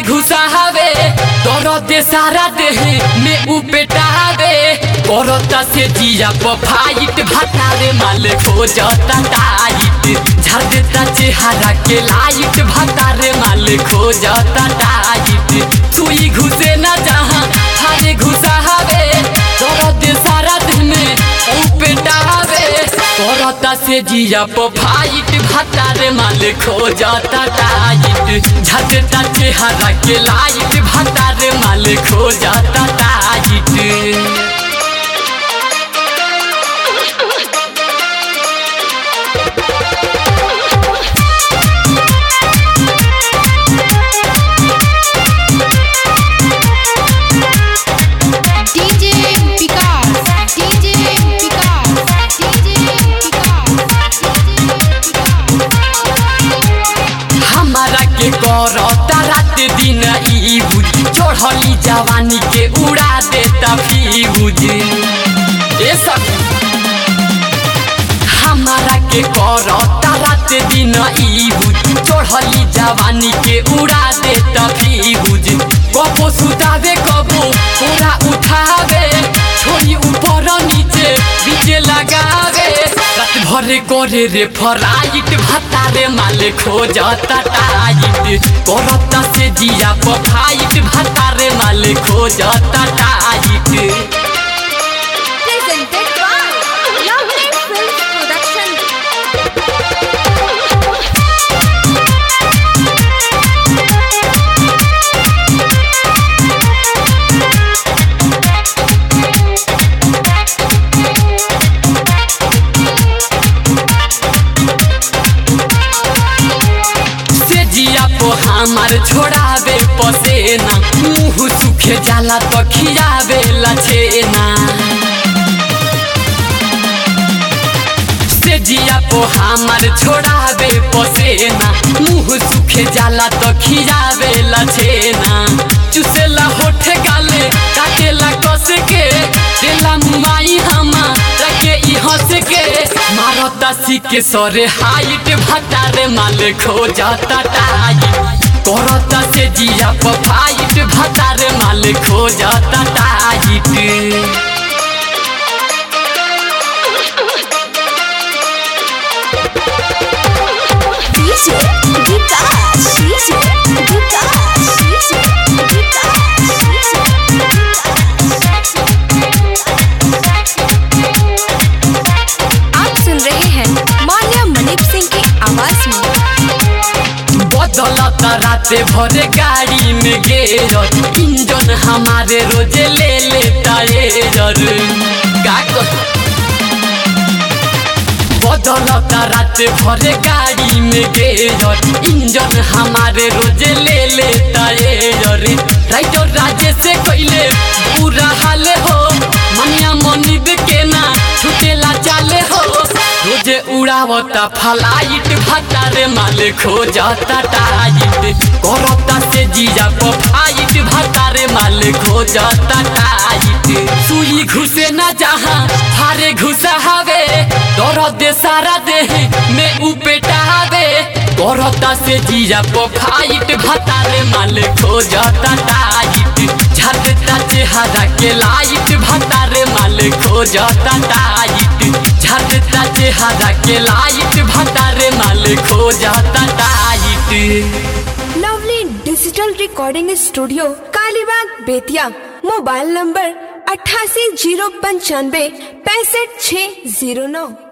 घुसावे दर्द सारा देह में उपेटावे करता से जिया पर फाइट भतारे माल खोजता टाइट झाड़ देता चेहरा के लाइट भतारे माल खोजता टाइट सुई घुसे ना जहाँ थारे घुसावे दर्द सारा देह में उपेटावे करता से जिया पर फाइट भतारे माल खोजता टाइट झटता चेहरा के लाइट भतारे माल खोजता tight DJ Vikas, DJ Vikas, DJ Vikas, हमारा के करता रात दिन ई बुझ चढ़ली जवानी के उड़ा देता फ्यूज ए सब हमारा के करता रात दिन ई बुझ चढ़ली जवानी के उड़ा देता फ्यूज कबो सुतावे कबो पूरा उठावे छोड़ी ऊपर नीचे बीचे लगावे रात भर करे रे फराइट भतारे माले खोजता टाइट करता से जिया पर फाइट भतारे माले खोजता tight presented by Lovely Films Production. से जिया को हमार छोड़ावे पसेना मुंह सुखे जाला तो खियावे लछेना से जिया को हमार छोड़ावे पसेना मुंह सुखे जाला तो खियावे लछेना चुसेला होठे गाले काटेला कस के देला मुमाई हमा रखे ई हंस के मारता सिके सरे हाइट भतारे माल खोजता टाइट करता से जिया पर फाइट भतारे माल खोजता tight DJ Vikas, DJ Vikas, DJ आप सुन रहे हैं माल्या मनिप सिंह की आवाज में बदलता राते भरे गाड़ी में गेरर इंजन हमारे रोजे ले लेता एरर का कह- बदलता राते भरे गाड़ी में गेरर इंजन हमारे रोजे ले लेता एरर राइटर राजे से कैले पूरा हाल हो मनिया मनिब के ना छुटेला चाले हो रोजे उड़ावता फलाइट भतारे माले खोजता टाइट करता से जीजा पर फाइट भतारे माले खोजता टाइट सुई घुसे ना जहाँ फारे घुसावे दर्द सारा देह में उपेटावे करता से जीजा पर फाइट भतारे माले खोजता टाइट झटता चेहरा के लाइट भतारे माले खोजता टाइट झटता चेहरा के लाइट भतारे माले खोजता tight lovely digital recording studio Kalibagh Bettiah mobile number अट्ठासी जीरो पंचानवे पैंसठ छः जीरो नौ